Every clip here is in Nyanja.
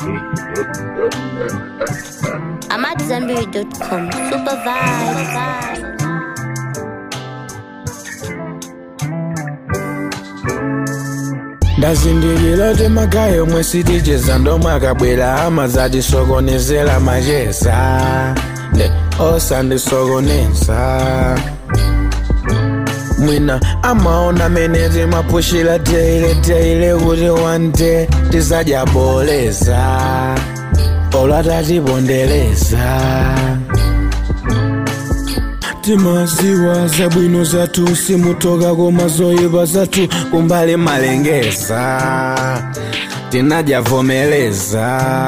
I'm at Zenberry.com. Super vibe. ndazindikira kuti magayo omwe siticheza ndomwe akabwera amazatisokonezera macheza nde osandisokoneza mwina amaona mene timapushira teile teile kuti wante tisadyaboleza olwatatipondereza timaziwa zabwino zathu simutoka koma zoyipa zathu kumbali malengeza tinadyavomeleza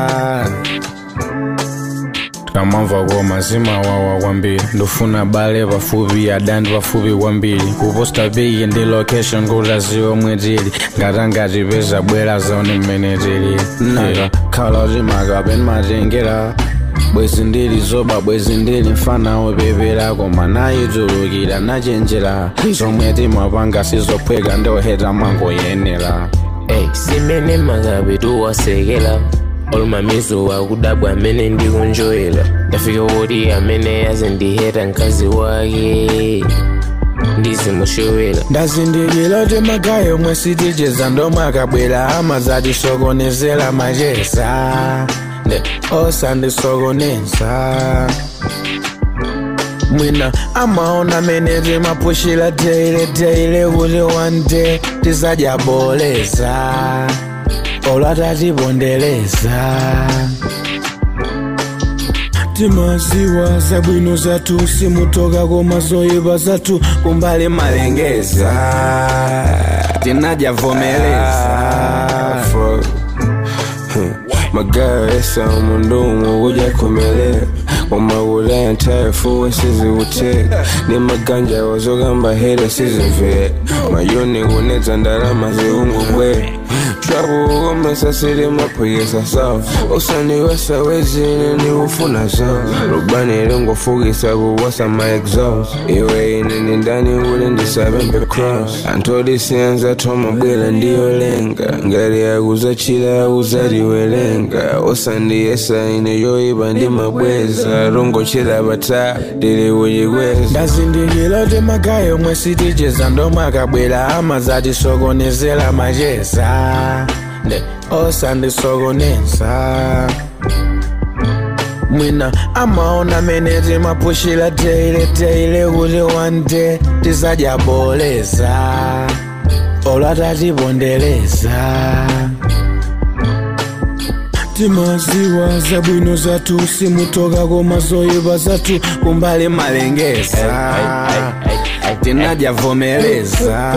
tikamamva koma zimawawa kwambiri ndofuna bale pafupi adandi pafupi kwambiri kuposta piki ndi location kuti aziwe omwe tili ngatangati peza bwera zaone mmene tili nakakhala kuti makapeni matengera bwezi ndili zoba bwezi ndili mfana wopepera koma nayitulukira nachenjera zomwe timapanga sizophweka ndoheta mangoyenera Ey, simene magabe tuwasekela olumamizo wakudabwa amene ndikunjoyela ndafika woti amene yazindiheta mkazi wake ndizimushowela ndazindikira kuti magayo omwe siticheza ndomwe akabwera amazatisokonezera macheza nde osandisokoneza mwina amaona mene timapushira teile teile kuti wante tisadyaboleza olwatatipondereza timaziwa zabwino zathu simutoka koma zoyipa zathu kumbali malengeza tinadyavomeleza magayo esa umundumu kuja kumelera wamawulaya ntayafuwe siziwuteka ni maganja wazogamba hera sizimvera mayoni kunedza ndalama ziungubwera twakukomesa sili maphikisa sawa usandiwesa wezine niufuna zawo rubani lingofukisa kuwasa maexhaust iwe ine ni ndani uli ndisabembe cross antodisianza twamabwela ndiyolenga ngati akuzachila akuzatiwelenga usandiyesa ine yoyipa ndi mabweza rongochila bata ndili kuchikweza ndazindikira kuti magayo omwe siticheza ndomwe akabwera amazatisokonezera macheza nde osandisokoneza mwina amaona mene timapushira teile teile kuti wante tisadyaboleza olwatatipondereza timaziwa zabwino zathu simutoka koma zoyipa zathu kumbali malengeza tinadyavomeleza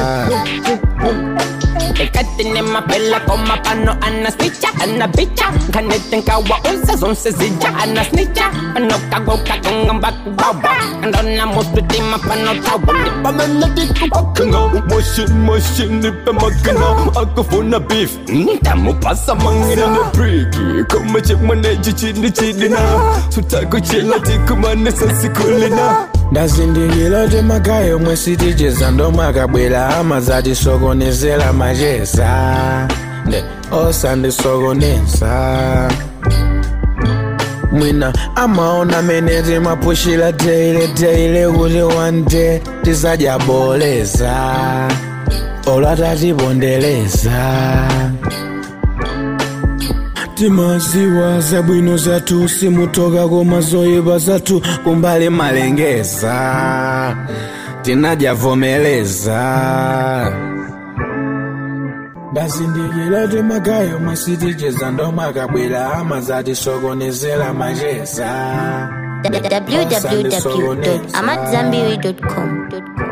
Ekatini mapela koma pano ana snitcha ana bicha kanete nkawa unse zonse zija ana snitcha pano kagoka konga mbaku baba andona muspiti mapano tawa Pamela diku bakanga Machine machine nipe magana Akafuna beef Ntamu pasa mangina na priki Kama chekmaneji chini chini na Sutako chela tiku mane sasi kulina ndazindikira kuti magayo omwe siticheza ndomwe akabwera amazatisokonezera macheza nde osandisokoneza mwina amaona mene timapushira teile teile kuti wante tisadyaboleza olwatatipondereza timaziwa zabwino zathu simutoka koma zoyipa zathu kumbali malengeza tinadyavomeleza ndazindikira kuti magayo omwe siticheza ndomwe akabwera amazatisokonezera macheza www.amatzambiri.com.